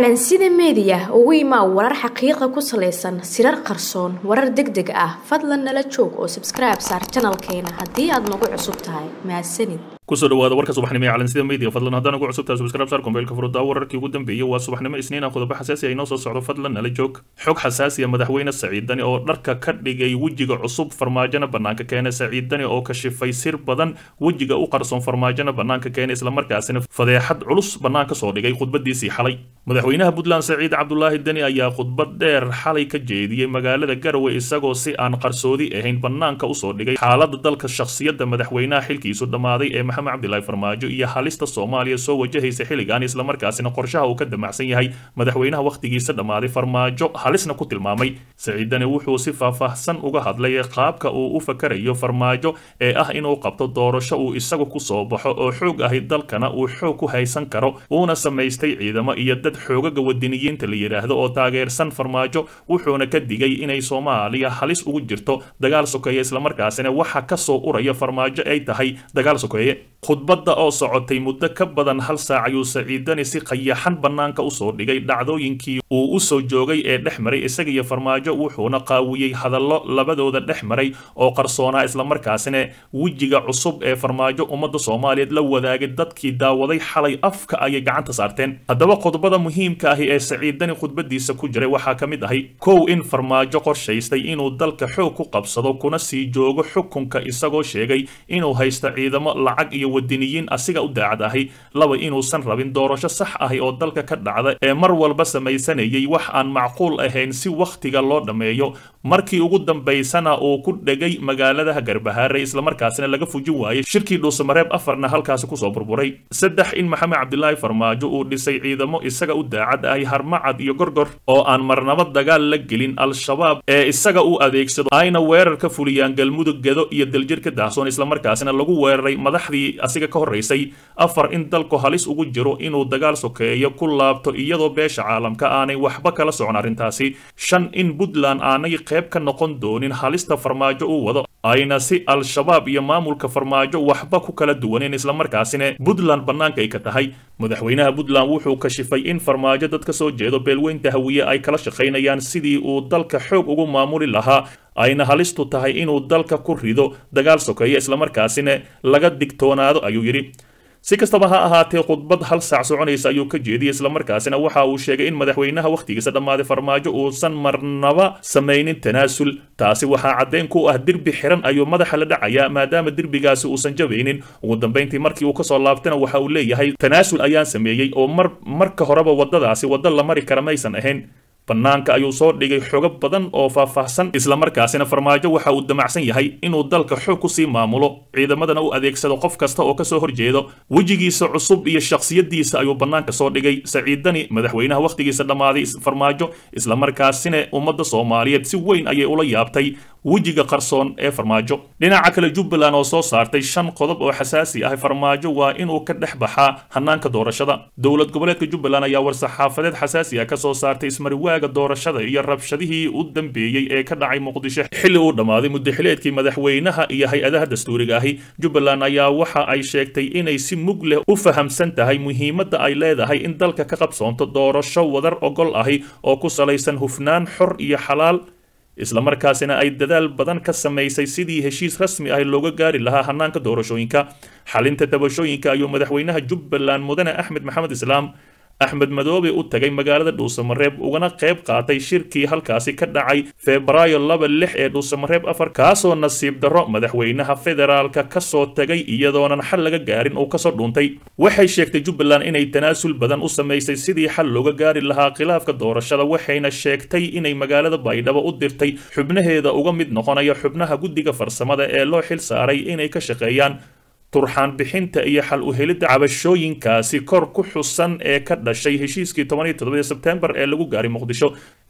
calansida meediya ugu imaa warar xaqiiqa ku salaysan sirar qarsoon warar deg deg ah fadlan nala joog oo sabskribe saar janalkeena haddii aad nagu cusub tahay mahadsanid kusoo dhawaada warka subaxnimo ee calansida media fadlan haddaan ugu cusubtahay subscribe saar kombeylka furuddaa wararkii ugu dambeeyey waa subaxnimo isniina qodobo xasaasi ay noo soo socdo fadlan nala joog xog xasaasiya madaxweyne saciidani oo dharka ka dhigay wejiga cusub farmaajona bannaanka keena saciidani oo kashifay sir badan wejiga u qarsoon farmaajona bannaanka keena islamarkaasina fadeexad culus bannaanka soo dhigay khudbadiisii xalay madaxweynaha puntland saciid cabdulaahi deni ayaa khudbad dheer xalay ka jeediyey magaalada garowe isagoo si aan qarsoodi ahayn bannaanka usoo dhigay xaalada dalka shakhsiyadda madaxweynaha xilkiisu dhammaaday ee maxamed cabdilaahi farmaajo iyo halista soomaaliya soo wajahaysa xilligan islamarkaasina qorshaha uu ka damacsan yahay madaxweynaha wakhtigiisa dhammaaday farmaajo halisna ku tilmaamay saciidani wuxuu si faahfaahsan uga hadlay qaabka uu u fakarayo farmaajo ee ah inuu qabto doorasho uu isagu kusoo baxo oo xoog ahi dalkana uu xoog ku haysan karo uuna samaystay ciidamo iyo dad xoogaga wadiniyiinta la yidhaahdo oo taageersan farmaajo wuxuuna ka digay inay soomaaliya halis ugu jirto dagaal sokeeye islamarkaasina waxa kasoo uraya farmaajo ay tahay dagaal sokeeye khudbadda oo socotay muddo ka badan hal saac ayuu saciidani si qayaxan bannaanka usoo dhigay dhacdooyinkii uu usoo joogay ee dhex maray isaga iyo farmaajo wuxuuna qaawiyey hadallo labadooda dhex maray oo qarsoonaa islamarkaasina wejiga cusub ee farmaajo ummadda soomaaliyeed la wadaagay dadkii daawaday xalay afka ayay gacanta saarteen haddaba qodobada muhiimka ahi ee saciidani khudbadiisa ku jiray waxaa ka mid ahay kow in farmaajo qorshaystay inuu dalka xoog ku qabsado kuna sii joogo xukunka isagoo sheegay inuu haysto ciidamo lacag iyo wadiniyiin asiga u daacad ahi laba inuusan rabin doorasho sax ahi oo dalka ka dhacda ee mar walba samaysanayay wax aan macquul ahayn si wakhtiga loo dhammeeyo markii ugu dambaysana uu ku dhegay magaaladaha garbahaare islamarkaasina laga fujin waayey shirkii dhuusamareeb afarna halkaasi kusoo burburay saddex in maxamed cabdilaahi farmaajo uu dhisay ciidamo isaga u daacad ahi harmacad iyo gorgor oo aan marnaba dagaal la gelin al-shabaab ee isaga u adeegsado ayna weerar ka fuliyaan galmudug gedo iyo daljirka daahsoon islamarkaasina lagu weeraray madaxdii asiga ka horraysay afar in dalku halis ugu jiro inuu dagaal sokeeyo ku laabto iyadoo beesha caalamka aanay waxba kala socon arrintaasi shan in puntland aanay qayb ka noqon doonin halista farmaajo uu wado ayna si al-shabaab iyo maamulka farmaajo waxba ku kala duwaneen islamarkaasina puntland bannaanka ay ka tahay madaxweynaha puntland wuxuu kashifay in farmaajo dad ka soo jeedo beelweynta hawiye ay kala shaqaynayaan sidii uu dalka xoog ugu maamuli lahaa ayna halistu tahay inuu dalka ku rido dagaal sokeeya islamarkaasina laga digtoonaado ayuu yidhi si kastaba ha ahaatee khudbad hal saac soconaysa ayuu ka jeediyey islamarkaasina waxa uu sheegay in madaxweynaha wakhtigiisa dhammaaday farmaajo uusan marnaba samaynin tanaasul taasi waxaa caddayn ku ah derbi xiran ayuu madaxa la dhacayaa maadaama derbigaasi uusan jabaynin ugu dambayntii markii uu kasoo laabtana waxa uu leeyahay tanaasul ayaan sameeyey oo mar marka horeba waddadaasi waddo la mari kara maysan ahayn bannaanka ayuu soo dhigay xogo badan oo faahfaahsan islamarkaasina farmaajo waxa uu damacsan yahay inuu dalka xoog kusii maamulo ciidamadana u adeegsado qof kasta oo kasoo horjeedo wejigiisa cusub iyo shakhsiyadiisa ayuu bannaanka soo dhigay saciidani madaxweynaha wakhtigiisa dhammaaday farmaajo islamarkaasina ummadda soomaaliyeed si weyn ayay ula yaabtay wejiga qarsoon ee farmaajo dhinaca kale jubbaland oo soo saartay shan qodob oo xasaasi ah farmaajo waa inuu ka dhex baxaa hanaanka doorashada dowlad goboleedka jubbaland ayaa war-saxaafadeed xasaasi ah kasoo saartay ismariwaaga doorashada iyo rabshadihii u dambeeyey ee ka dhacay muqdisho xilli uu dhammaaday muddaxileedkii madaxweynaha iyo hay-adaha dastuuriga ahi jubbaland ayaa waxa ay sheegtay inay si mug leh u fahamsan tahay muhiimadda ay leedahay in dalka ka qabsoonto doorasho wadar ogol ahi oo ku salaysan hufnaan xor iyo xalaal islamarkaasina ay dadaal badan ka samaysay sidii heshiis rasmi ah looga gaari lahaa hanaanka doorashooyinka xalinta tabashooyinka ayuu madaxweynaha jubbaland mudane axmed maxamed islaam axmed madoobe u tagay magaalada dhuusamareeb ugana qayb qaatay shirkii halkaasi ka dhacay febraayo laba lix ee dhuusamareeb afar kaasoo nasiib darro madaxweynaha federaalka kasoo tagay iyadoonan xal laga gaarin uu kasoo dhuuntay waxay sheegtay jubbaland inay tanaasul badan u samaysay sidii xal looga gaari lahaa khilaafka doorashada waxayna sheegtay inay magaalada baydhabo u dirtay xubnaheeda uga mid noqonaya xubnaha guddiga farsamada ee loo xil saaray inay ka shaqeeyaan turxaan bixinta iyo xal u helidda cabashooyinkaasi kor ku xusan ee ka dhashay heshiiskii tobaniyo todobadii sebtembar ee lagu gaaray muqdisho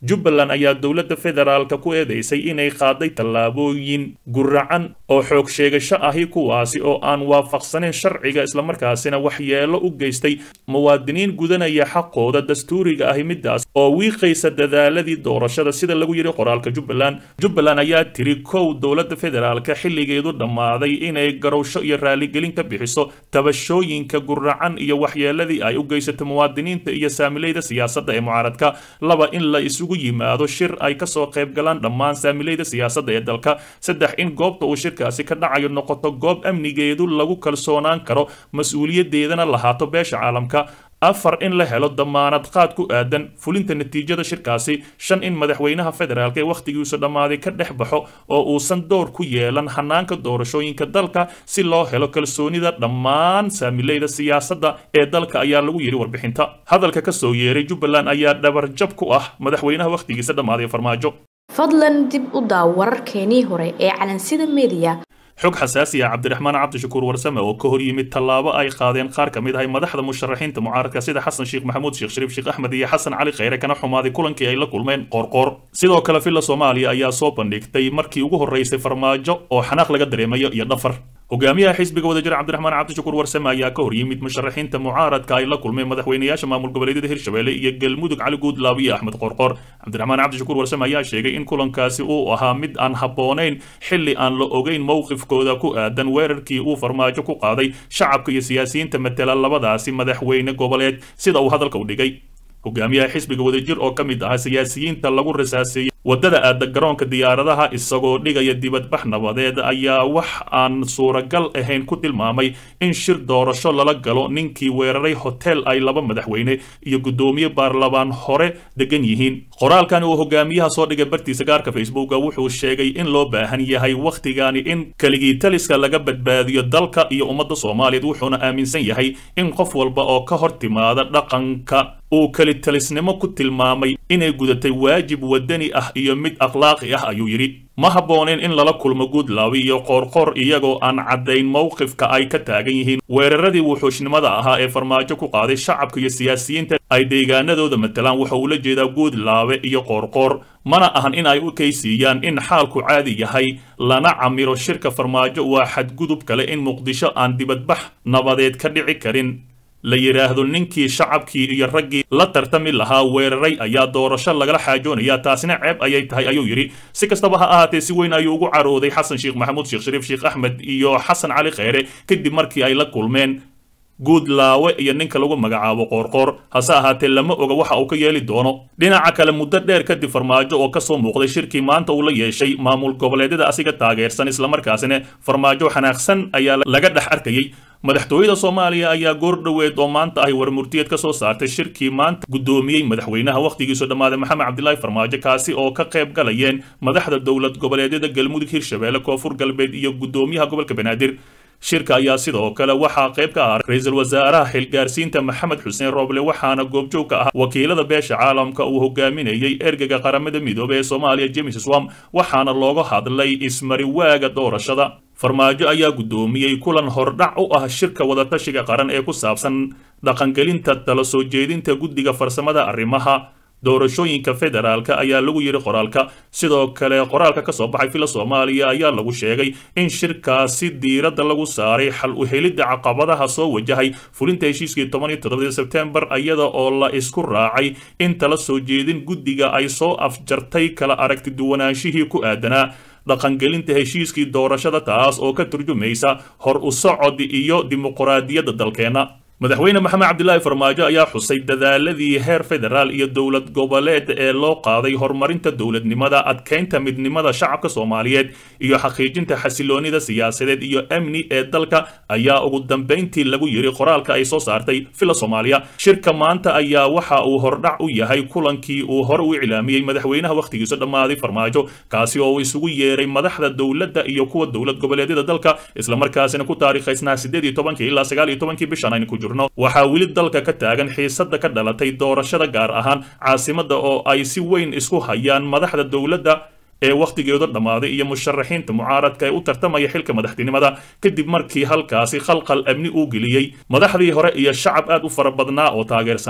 jubbaland ayaa dowladda federaalka ku eedeysay inay qaaday tallaabooyin guracan oo xoog sheegasho ahi kuwaasi oo aan waafaqsanayn sharciga islamarkaasina waxyeelo u geystay muwaadiniin gudanaya xaqooda dastuuriga ahi midaas oo wiiqaysa dadaaladii doorashada sida lagu yidhi qoraalka jubbaland jubbaland ayaa tiri kow dowladda federaalka xilligeedu dhammaaday inay garowsho iyo raaligelin ka bixiso tabashooyinka guracan iyo waxyeeladii ay u geysato muwaadiniinta iyo saamilayda siyaasadda ee mucaaradka laba in la isugu yimaado shir ay kasoo qayb galaan dhammaan saamilayda siyaasadda ee dalka saddex in goobta uu shirkaasi ka dhacayo noqoto goob amnigeedu lagu kalsoonaan karo mas-uuliyadeedana lahaato beesha caalamka afar in la helo damaanad qaad ku aadan fulinta natiijada shirkaasi shan in madaxweynaha federaalk ee wakhtigiisu dhammaaday ka dhex baxo oo uusan door ku yeelan hanaanka doorashooyinka dalka si loo helo kalsoonida dhammaan saamilayda siyaasadda ee dalka ayaa lagu yidhi warbixinta hadalka ka soo yeeray jubbaland ayaa dhabarjab ku ah madaxweynaha wakhtigiisa dhammaaday farmaajo fadlan dib u daaw wararkeenii hore ee calansida mediya xog xasaasi ah cabdiraxmaan cabdishakuur warsame oo ka hor yimid tallaabo ay qaadeen qaar ka mid ahay madaxda musharaxiinta mucaaradka sida xasan sheekh maxamuud sheekh shariif sheekh axmed iyo xasan cali kheyre kana xumaaday kulankii ay la kulmeen qoorqoor sidoo kale villa soomaaliya ayaa soo bandhigtay markii ugu horreysay farmaajo oo xanaaq laga dareemayo iyo dhafar hogaamiyaha xisbiga wadajir cabdiraxmaan cabdishakuur warsame ayaa ka hor yimid musharaxiinta mucaaradka ay la kulmeen madaxweynayaasha maamul goboleedyada hirshabelle iyo galmudug cali guudlaab iyo axmed qoorqoor cabdiraxmaan cabdishakuur warsame ayaa sheegay in kulankaasi uu ahaa mid aan habboonayn xilli aan la ogeyn mowqifkooda ku aadan weerarkii uu farmaajo ku qaaday shacabka iyo siyaasiyiinta matela labadaasi madaxweyne goboleed sida uu hadalka u dhigay hogaamiyaha xisbiga wadajir oo ka mid ahaa siyaasiyiinta lagu rasaaseeyey waddada aada garoonka diyaaradaha isagoo dhigaya dibadbax nabadeed ayaa wax aan suuragal ahayn ku tilmaamay in shir doorasho lala galo ninkii weeraray hotel ay laba madaxweyne iyo guddoomiye baarlamaan hore degan yihiin qoraalkan uu hogaamiyaha soo dhigay bartiisa gaarka facebooka wuxuu sheegay in loo baahan yahay wakhtigani in keligii taliska laga badbaadiyo dalka iyo ummadda soomaaliyeed wuxuuna aaminsan yahay in qof walba oo ka hor timaada dhaqanka uu kelitalisnimo ku tilmaamay inay gudatay waajib wadani ah iyo mid akhlaaqi ah ayuu yidhi ma habbooneen in lala kulmo guudlaawi iyo qoorqoor iyagoo aan caddayn mowqifka ay ka taagan yihiin weeraradii wuxuushnimada ahaa ee farmaajo ku qaaday shacabka iyo siyaasiyiinta ay deegaanadooda matalaan waxa uu la jeedaa guudlaawe iyo qoorqoor mana ahan in ay u kaysiiyaan in xaalku caadi yahay lana camiro shirka farmaajo waa xadgudub kale in muqdisho aan dibadbax nabadeed ka dhici karin la yidhaahdo ninkii shacabkii iyo raggii la tartami lahaa weeraray ayaa doorasho lagala xaajoonayaa taasina ceeb ayay tahay ayuu yidhi si kastaba ha ahaatee si weyn ayuu ugu carooday xasan sheekh maxamuud sheekh shariif sheekh axmed iyo xasan cali kheyre kadib markii ay la kulmeen guudlaawe iyo ninka lagu magacaabo qoorqoor hase ahaatee lama oga waxa uu ka yeeli doono dhinaca kale muddo dheer kadib farmaajo oo kasoo muuqday shirkii maanta uu la yeeshay maamul goboleedyada asiga taageersan islamarkaasina farmaajo xanaaqsan ayaa laga dhex arkayey madaxtooyada soomaaliya ayaa goor dhoweed oo maanta ahy warmurtiyeed ka soo saartay shirkii maanta guddoomiyey madaxweynaha wakhtigiisu dhammaaday maxamed cabdilaahi farmaajo kaasi oo ka qayb galayeen madaxda dowlad goboleedyada galmudug hirshabelle koonfur galbeed iyo guddoomiyaha gobolka banaadir shirka ayaa sidoo kale waxaa qayb ka ah ra-iisul wasaaraha xilgaarsiinta maxamed xuseen rooble waxaana goobjoog ka ah wakiilada beesha caalamka uu hogaaminayey ergega qaramada midoobey ee soomaaliya james swam waxaana looga hadlay ismariwaaga doorashada farmaajo ayaa guddoomiyey kulan hordhac u ah shirka wadatashiga qaran ee ku saabsan dhaqangelinta tala soo jeedinta guddiga farsamada arrimaha doorashooyinka federaalka ayaa lagu yidhi qoraalka sidoo kale qoraalka ka soo baxay fila soomaaliya ayaa lagu sheegay in shirkaasi diiradda lagu saaray xal u helidda caqabadaha soo wajahay fulinta heshiiskii toban iyo toddobadii sebtembar iyada oo la isku raacay in tala soo jeedin guddiga ay soo afjartay kala aragti duwanaanshihii ku aadanaa dhaqangelinta heshiiskii doorashada taas oo ka turjumaysa hor u socod iyo dimuqraadiyadda dalkeenna madaxweyne maxamed cabdilaahi farmaajo ayaa xusay dadaaladii heer federaal iyo dowlad goboleed ee loo qaaday horumarinta dowladnimada adkeynta midnimada shacabka soomaaliyeed iyo xaqiijinta xasiloonida siyaasadeed iyo amni ee dalka ayaa ugu dambayntii lagu yidhi qoraalka ay soo saartay fila soomaaliya shirka maanta ayaa waxa uu hordhac u yahay kulankii uu hore u iclaamiyey madaxweynaha wakhtigiisu dhammaaday farmaajo kaasi oo uu isugu yeeray madaxda dowladda iyo kuwa dowlad goboleedyada dalka islamarkaasina ku taariikhaysnaa sideed iyo tobankii ilaa sagaal iyo tobankii bishan aynu ku jirno waxaa weli dalka ka taagan xiisada ka dhalatay doorashada gaar ahaan caasimadda oo ay si weyn isku hayaan madaxda dowladda ee wakhtigeedu dhammaaday iyo musharaxiinta mucaaradka ee u tartamaya xilka madaxtinimada kadib markii halkaasi khalqal amni uu geliyey madaxdii hore iyo shacab aad u fara badnaa oo taageersanaa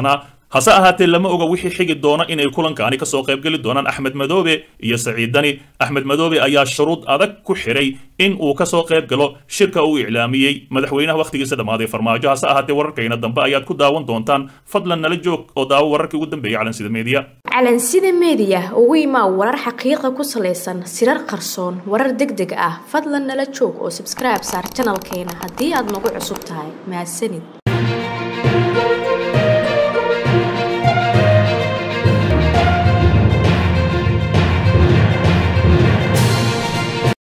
hase ahaatee lama oga wixii xigi doona inay kulankaani kasoo qaybgeli doonaan axmed madoobe iyo saciid dani axmed madoobe ayaa shuruud adag ku xiray in uu kasoo qayb galo shirka uu iclaamiyey madaxweynaha wakhtigiisa dhammaaday farmaajo hase ahaatee wararkayna dambe ayaad ku daawan doontaan fadlan nala joog oo daawo wararkii ugu dambeeyay calansida meediya calansida meediya ugu imaa warar xaqiiqa ku salaysan sirar qarsoon warar deg deg ah fadlan nala joog oo subscribe saar janalkeena haddii aad nagu cusub tahay mahadsanid